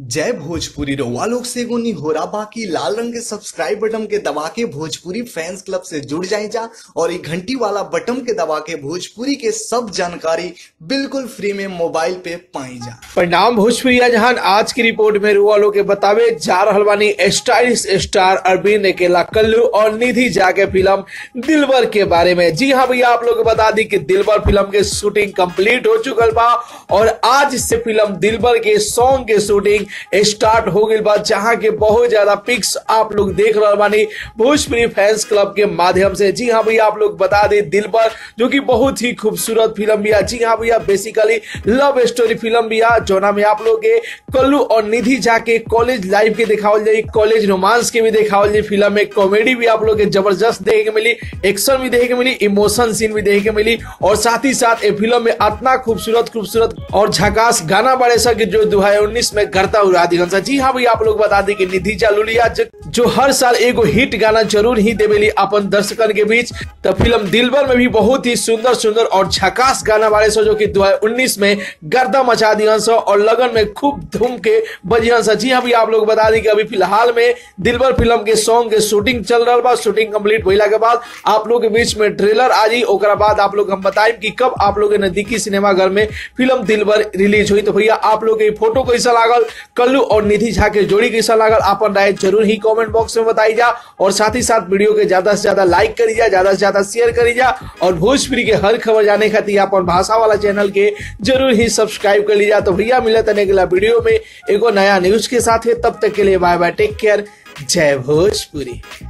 जय भोजपुरी रउआ लोग से एगो निहोरा बाकी लाल रंग के सब्सक्राइब बटन के दबा के भोजपुरी फैंस क्लब से जुड़ जाए जा और ये घंटी वाला बटन के दबा के भोजपुरी के सब जानकारी बिल्कुल फ्री में मोबाइल पे पाई जा परिणाम भोजपुरी जहान आज की रिपोर्ट में रुआ लोग के बतावे जा रहल बानी स्टाइलिश स्टार अरविंद अकेला कल्लू और निधि झा के फिल्म दिलबर के बारे में जी हाँ भैया आप लोग को बता दी कि दिलबर फिल्म के शूटिंग कंप्लीट हो चुकल बा और आज से फिल्म दिलबर के सॉन्ग के शूटिंग स्टार्ट हो गई बा जहां के बहुत ज्यादा पिक्स आप लोग देख रहे बानी भोजपुरी फैंस क्लब के माध्यम से जी हाँ भैया आप लोग बता दें दिलबर जो कि बहुत ही खूबसूरत फिल्म भी है जी हाँ भैया बेसिकली लव स्टोरी फिल्म भी है जोना में आप लोग के कल्लू और निधि झा के कॉलेज लाइफ के दिखावल जाए कॉलेज रोमांस के भी दिखावल जाए फिल्म में कॉमेडी भी आप लोग के जबरदस्त देखे के मिली एक्शन भी देखे के मिली इमोशन सीन भी देखे के मिली और साथ ही साथ ये फिल्म में इतना खूबसूरत खूबसूरत और झकास गाना बड़े सा कि जो दो में करता हुआ दिखन सा जी हाँ भैया आप लोग बता दी कि निधि झा लुलिया जो, जो हर साल एगो हिट गाना जरूर ही देवेली अपन दर्शकन के बीच तो फिल्म दिलबर में भी बहुत ही सुंदर सुंदर और झकास गाना बारे सो जो कि 2019 में गर्दा मचा दिहन सो और लगन में खूब धूम के बजिहन सा जी हाँ भैया आप लोग बता दी कि अभी फिलहाल में दिलबर फिल्म के सॉन्ग के शूटिंग चल रहा बा शूटिंग कंप्लीट भइला के बाद आप लोग के बीच में ट्रेलर आ जी ओकरा बाद आप लोग हम बताएं कि कब आप लोग के नजदीकी सिनेमा घर में फिल्म दिलबर रिलीज हुई तो भैया आप लोग के फोटो कैसा लागल कल्लू और निधि झा के जोड़ी कैसा लागल अपन राय जरूर ही कमेंट बॉक्स में बताई जा और साथ ही साथ वीडियो के ज्यादा से ज्यादा लाइक करी जा ज्यादा से ज्यादा शेयर करी जा और भोजपुरी के हर खबर जाने खातिर अपन भाषा वाला चैनल के जरूर ही सब्सक्राइब कर लीजिए तो भैया मिले तने अगला वीडियो में एगो नया न्यूज के साथ है तब तक के लिए बाय बाय टेक केयर जय भोजपुरी